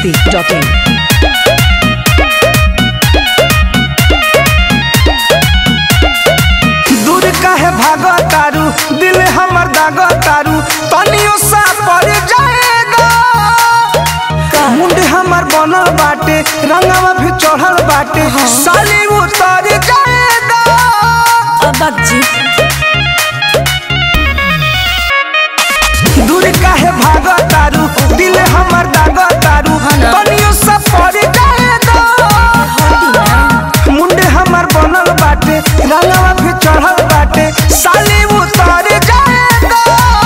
biharmasti.in दूर काहे भागो तारू दिल हमर दागो तारू तनियो सा पड़ जाएगा मुंड हमर बनल बाटे रंगवा भी चढ़ल बाटे साली उतर जाएगा अबक जी दूर काहे भागो तारू दिल हमर दागो तारू तनियो सा पड़ जाएगा मुंड हमर बनल बाटे रंगवा भी चढ़ल बाटे साली उतर जाएगा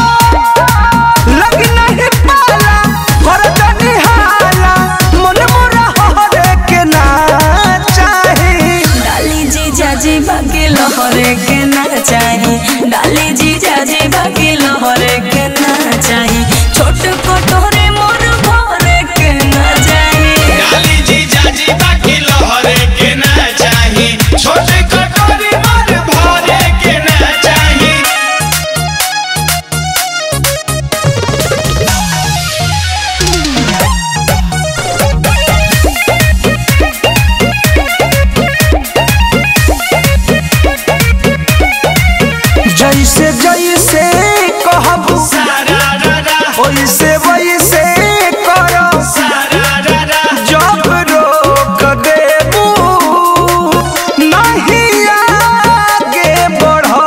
लग नहीं पाला कर जनी हाला मन मोरा हरे के ना चाही डाली जी जाजी बाकी लहरे के ना चाही डाली जी जाजी बाकी लहरे के ना चाही छोट कटोरे मोर भरे के ना चाही डाली जी जाजी बाकी लहरे के ना चाही छोटे कटोरी मार भरे के ना चाही जैसे जैसे कहबू सारा रा रा वैसे वैसे करो सारा रा रा जब रोक देबू नहीं आगे बढ़ो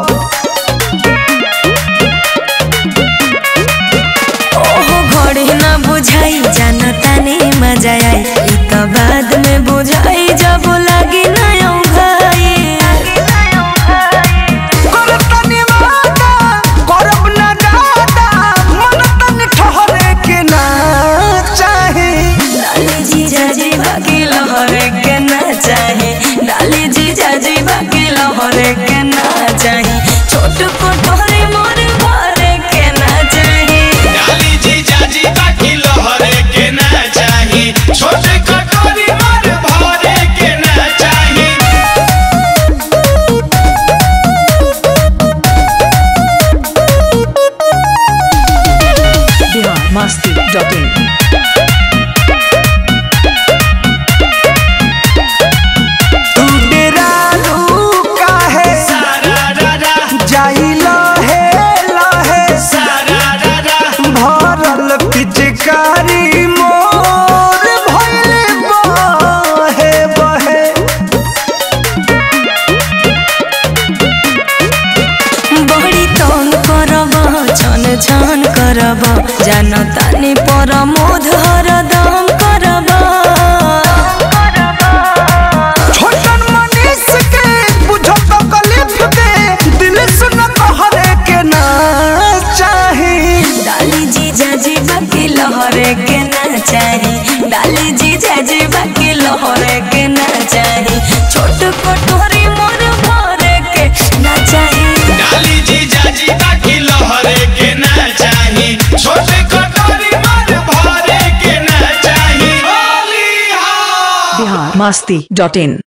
ओहो घड़ी ना बुझाई जाना ताने मजा आई ई तो बाद में बुझाई जब लगी ना भाई कर तनी वादा करब ना दादा मन तनी ठहरे के ना चाही डाली जी जाजी बाकी लहरे के ना चाही डाली जी जाजी बाकी लहरे के ना चाही छोट कटोरे मोर भरे के ना चाही डाली जी जाजी बाकी लहरे के ना चाही छोटे कटोरी मार भरे के ना चाही biharmasti.in तू डेरालू काहे सारा रा रा जाई लहे लहे सारा रा रा भरल पिचकारी मोर भइले बहे बहे बड़ी तंग करब छन छन करब जान तानी पर मोध हरदम करब छोटन मनीष के बुझो तो कलिफ के दिल सुन कहरे के ना चाही डाली जी जाजी बाकी लहरे के ना चाही डाली जी जाजी बाकी लहरे के ना चाही छोट कटोरी मोर भरे के ना चाही डाली जी जाजी बाकी लहरे के ना चाही छोटे कटोरी मार भरे के ना चाही होली हा biharmasti.in